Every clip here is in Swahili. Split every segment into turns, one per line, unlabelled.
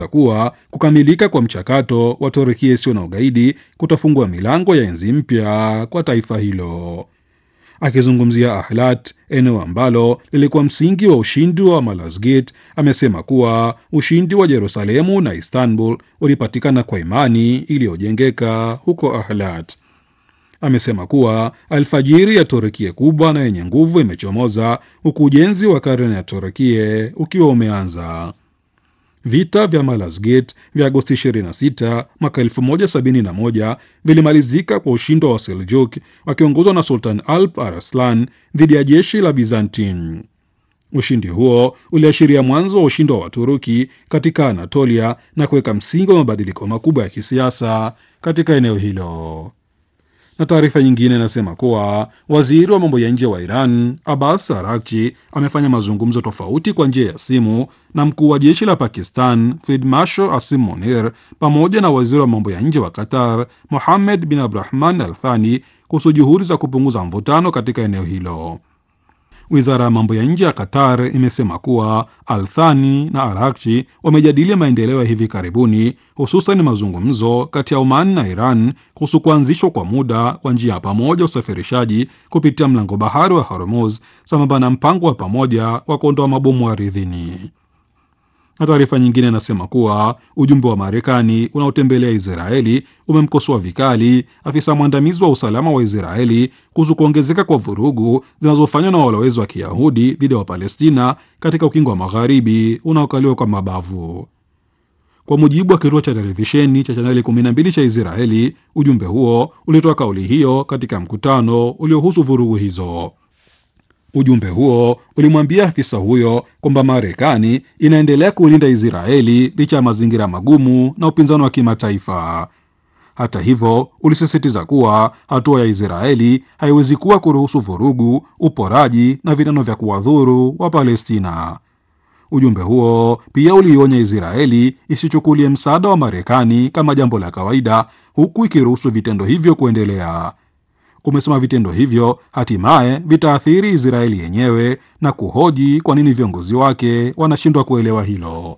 kuwa kukamilika kwa mchakato wa Turukia isiyo na ugaidi kutafungua milango ya enzi mpya kwa taifa hilo. Akizungumzia Ahlat, eneo ambalo lilikuwa msingi wa ushindi wa Malazgirt, amesema kuwa ushindi wa Yerusalemu na Istanbul ulipatikana kwa imani iliyojengeka huko Ahlat. Amesema kuwa alfajiri ya Turukia kubwa na yenye nguvu imechomoza huku ujenzi wa karne ya Turukia ukiwa umeanza. Vita vya Malazgirt vya Agosti 26 mwaka 1071 vilimalizika kwa ushindi wa Seljuk wakiongozwa na Sultan Alp Arslan dhidi ya jeshi la Byzantine. Ushindi huo uliashiria mwanzo wa ushindi wa Waturuki katika Anatolia na kuweka msingi wa mabadiliko makubwa ya kisiasa katika eneo hilo na taarifa nyingine inasema kuwa waziri wa mambo ya nje wa Iran Abbas Araghchi amefanya mazungumzo tofauti kwa njia ya simu na mkuu wa jeshi la Pakistan Field Marshal Asim Munir pamoja na waziri wa mambo ya nje wa Qatar Mohammed bin Abdurahman Al Thani kuhusu juhudi za kupunguza mvutano katika eneo hilo. Wizara ya mambo ya nje ya Qatar imesema kuwa Althani na Arakchi wamejadili maendeleo ya hivi karibuni, hususan mazungumzo kati ya Oman na Iran kuhusu kuanzishwa kwa muda kwa njia ya pamoja usafirishaji kupitia mlango bahari wa Hormuz, sambamba na mpango wa pamoja wa kuondoa mabomu ardhini na taarifa nyingine inasema kuwa ujumbe wa Marekani unaotembelea Israeli umemkosoa vikali afisa mwandamizi wa usalama wa Israeli kuhusu kuongezeka kwa vurugu zinazofanywa na walowezi wa Kiyahudi dhidi ya Wapalestina katika ukingo wa magharibi unaokaliwa kwa mabavu. Kwa mujibu wa kituo cha televisheni cha chaneli 12 cha Israeli, ujumbe huo ulitoa kauli hiyo katika mkutano uliohusu vurugu hizo. Ujumbe huo ulimwambia afisa huyo kwamba Marekani inaendelea kuilinda Israeli licha ya mazingira magumu na upinzani wa kimataifa. Hata hivyo, ulisisitiza kuwa hatua ya Israeli haiwezi kuwa kuruhusu vurugu, uporaji na vitendo vya kuwadhuru wa Palestina. Ujumbe huo pia uliionya Israeli isichukulie msaada wa Marekani kama jambo la kawaida, huku ikiruhusu vitendo hivyo kuendelea. Umesema vitendo hivyo hatimaye vitaathiri Israeli yenyewe na kuhoji kwa nini viongozi wake wanashindwa kuelewa hilo.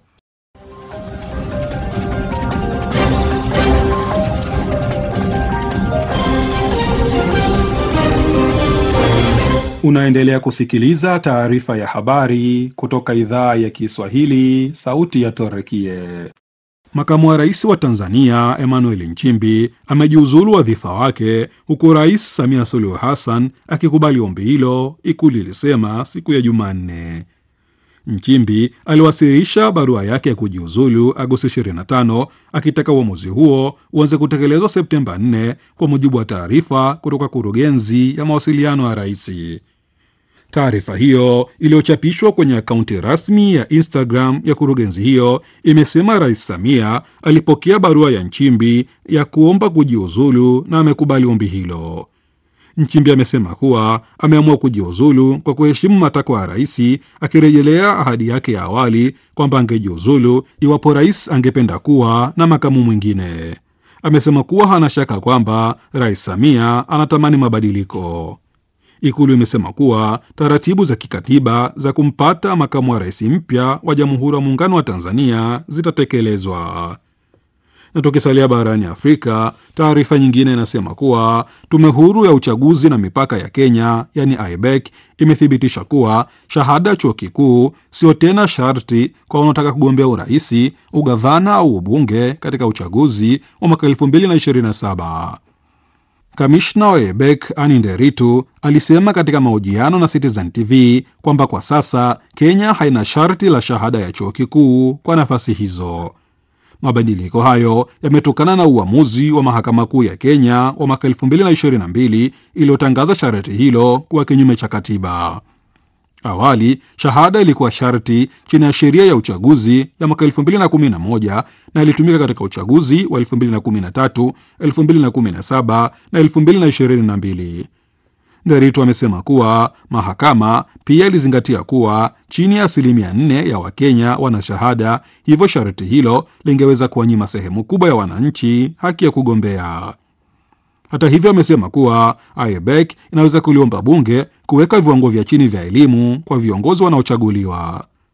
Unaendelea kusikiliza taarifa ya habari kutoka idhaa ya Kiswahili, sauti ya Torekie. Makamu wa rais wa Tanzania Emmanuel Nchimbi amejiuzulu wadhifa wake huku Rais Samia Suluhu Hassan akikubali ombi hilo, Ikulu ilisema siku ya Jumanne. Nchimbi aliwasilisha barua yake ya kujiuzulu Agosti 25 akitaka uamuzi huo uanze kutekelezwa Septemba 4 kwa mujibu wa taarifa kutoka kurugenzi ya mawasiliano ya rais. Taarifa hiyo iliyochapishwa kwenye akaunti rasmi ya Instagram ya kurugenzi hiyo imesema Rais Samia alipokea barua ya Nchimbi ya kuomba kujiuzulu na amekubali ombi hilo. Nchimbi amesema kuwa ameamua kujiuzulu kwa kuheshimu matakwa ya rais, akirejelea ahadi yake ya awali kwamba angejiuzulu iwapo rais angependa kuwa na makamu mwingine. Amesema kuwa hana shaka kwamba Rais Samia anatamani mabadiliko. Ikulu imesema kuwa taratibu za kikatiba za kumpata makamu wa rais mpya wa Jamhuri ya Muungano wa Tanzania zitatekelezwa. Na tukisalia barani Afrika, taarifa nyingine inasema kuwa tume huru ya uchaguzi na mipaka ya Kenya, yani IBEC, imethibitisha kuwa shahada ya chuo kikuu sio tena sharti kwa wanaotaka kugombea uraisi, ugavana au ubunge katika uchaguzi wa mwaka 2027. Kamishna wa EBEC Ani Nderitu alisema katika mahojiano na Citizen TV kwamba kwa sasa Kenya haina sharti la shahada ya chuo kikuu kwa nafasi hizo. Mabadiliko hayo yametokana na uamuzi wa mahakama kuu ya Kenya wa mwaka 2022 iliyotangaza sharti hilo kuwa kinyume cha katiba. Awali shahada ilikuwa sharti chini ya sheria ya uchaguzi ya mwaka 2011 na ilitumika katika uchaguzi wa 2013, 2017 na 2022. Nderitu amesema kuwa mahakama pia ilizingatia kuwa chini ya asilimia nne ya Wakenya wana shahada, hivyo sharti hilo lingeweza kuwanyima sehemu kubwa ya wananchi haki ya kugombea. Hata hivyo, amesema kuwa IBEC inaweza kuliomba bunge kuweka viwango vya chini vya elimu kwa viongozi wanaochaguliwa.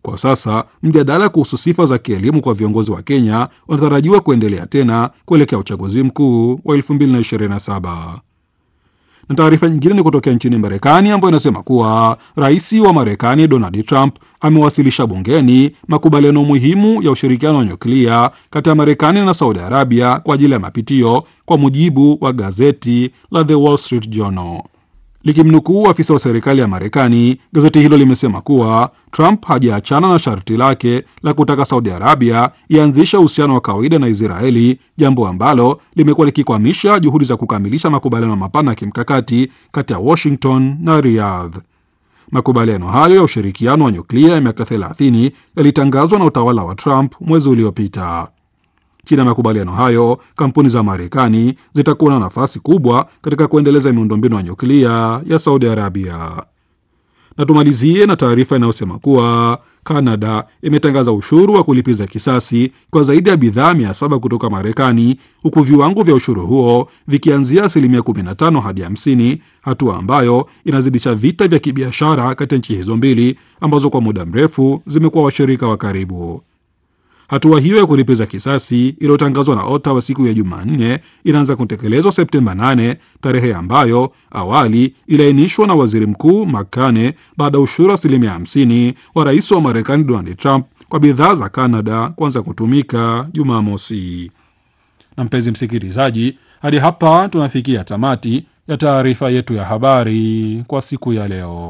Kwa sasa mjadala kuhusu sifa za kielimu kwa viongozi wa Kenya unatarajiwa kuendelea tena kuelekea uchaguzi mkuu wa 2027 na taarifa nyingine ni kutokea nchini Marekani ambayo inasema kuwa rais wa Marekani Donald Trump amewasilisha bungeni makubaliano muhimu ya ushirikiano wa nyuklia kati ya Marekani na Saudi Arabia kwa ajili ya mapitio, kwa mujibu wa gazeti la The Wall Street Journal. Likimnukuu afisa wa serikali ya Marekani, gazeti hilo limesema kuwa Trump hajaachana na sharti lake la kutaka Saudi Arabia ianzishe uhusiano wa kawaida na Israeli, jambo ambalo limekuwa likikwamisha juhudi za kukamilisha makubaliano mapana ya kimkakati kati ya Washington na Riyadh. Makubaliano hayo ya ushirikiano wa nyuklia ya miaka 30 yalitangazwa na utawala wa Trump mwezi uliopita. Chini ya makubaliano hayo, kampuni za Marekani zitakuwa na nafasi kubwa katika kuendeleza miundombinu ya nyuklia ya Saudi Arabia. Na tumalizie na taarifa inayosema kuwa Kanada imetangaza ushuru wa kulipiza kisasi kwa zaidi ya bidhaa mia saba kutoka Marekani, huku viwango vya ushuru huo vikianzia asilimia 15 hadi 50, hatua ambayo inazidisha vita vya kibiashara kati ya nchi hizo mbili ambazo kwa muda mrefu zimekuwa washirika wa karibu. Hatua hiyo ya kulipiza kisasi iliyotangazwa na Ottawa siku ya Jumanne inaanza kutekelezwa Septemba 8, tarehe ambayo awali iliainishwa na waziri mkuu Makane baada ya ushuru asilimia 50 wa rais wa Marekani Donald Trump kwa bidhaa za Canada kuanza kutumika Jumamosi. Na mpenzi msikilizaji, hadi hapa tunafikia tamati ya taarifa yetu ya habari kwa siku ya leo.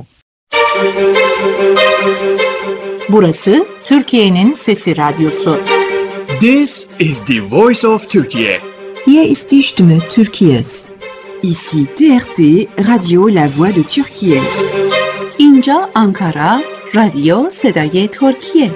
Burası Türkiye'nin Sesi Radyosu.
This is the voice of Turkey.
Hier ist die Stimme Türkiye's.
Ici TRT Radio La Voix de Turquie.
اینجا آنکارا رادیو صدای ترکیه.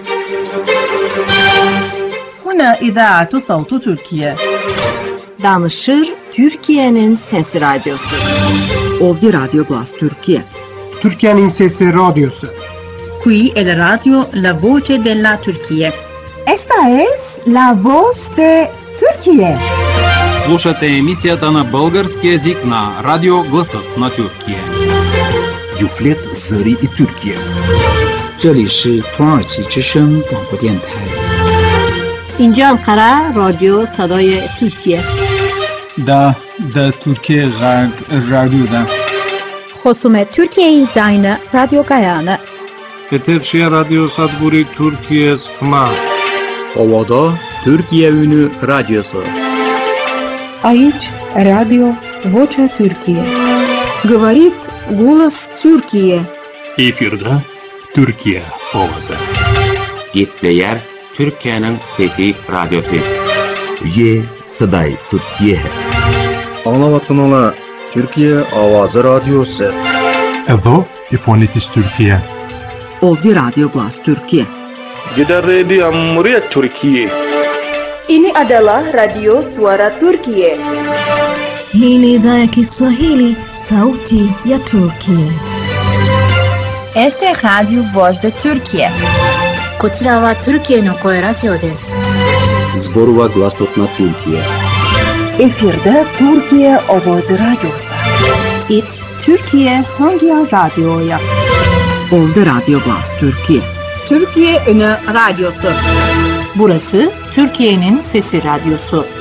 هنا إذاعة صوت تركيا.
Danışır Türkiye'nin Sesi Radyosu.
Ovdje Radio Glas Turquie.
Türkiye'nin Sesi Radyosu.
Qui è la radio La Voce della Turchia.
Esta es la voz de Turquie.
Слушате емисията на български язик на Радио Гласът на Тюркия.
Юфлет Зари и Тюркия.
这里是土耳其之声广播电台。
اینجا انقره رادیو صدای ترکیه
دا دا ترکیه غرب رادیو دا
خصوم ترکیه زاین رادیو گایانه
Eterşehir Radyo Sadburi Türkiye Sıkma.
Ovada Türkiye Ünü Radyosu.
Aici Radio Vocea Türkiye.
Говорит голос Türkiye.
Efirde Türkiye ovası.
Gitleyer Türkiye'nin fethi radyosu.
Ye Saday Türkiye.
Anlavatın ola Türkiye Avazı Radyosu.
Evo İfonitis Türkiye.
Ovdje Radio Glas Türkiye.
Gidan rediyon muryar Türkiye.
Ini adalah Radio Suara Turkiye.
Hii ni idhaa ya Kiswahili, sauti ya Turkiye.
Este é Radio Voz da Turkiye.
こちらはトルキエの声ラジオです。
Zborova Glasot na Türkiye.
Efirde Türkiye Ovazı Radyosu.
It Türkiye Hangi Radyo'ya?
Ovdje Radio Glas Türkiye.
Türkiye Ünü Radyosu. Burası Türkiye'nin Sesi Radyosu.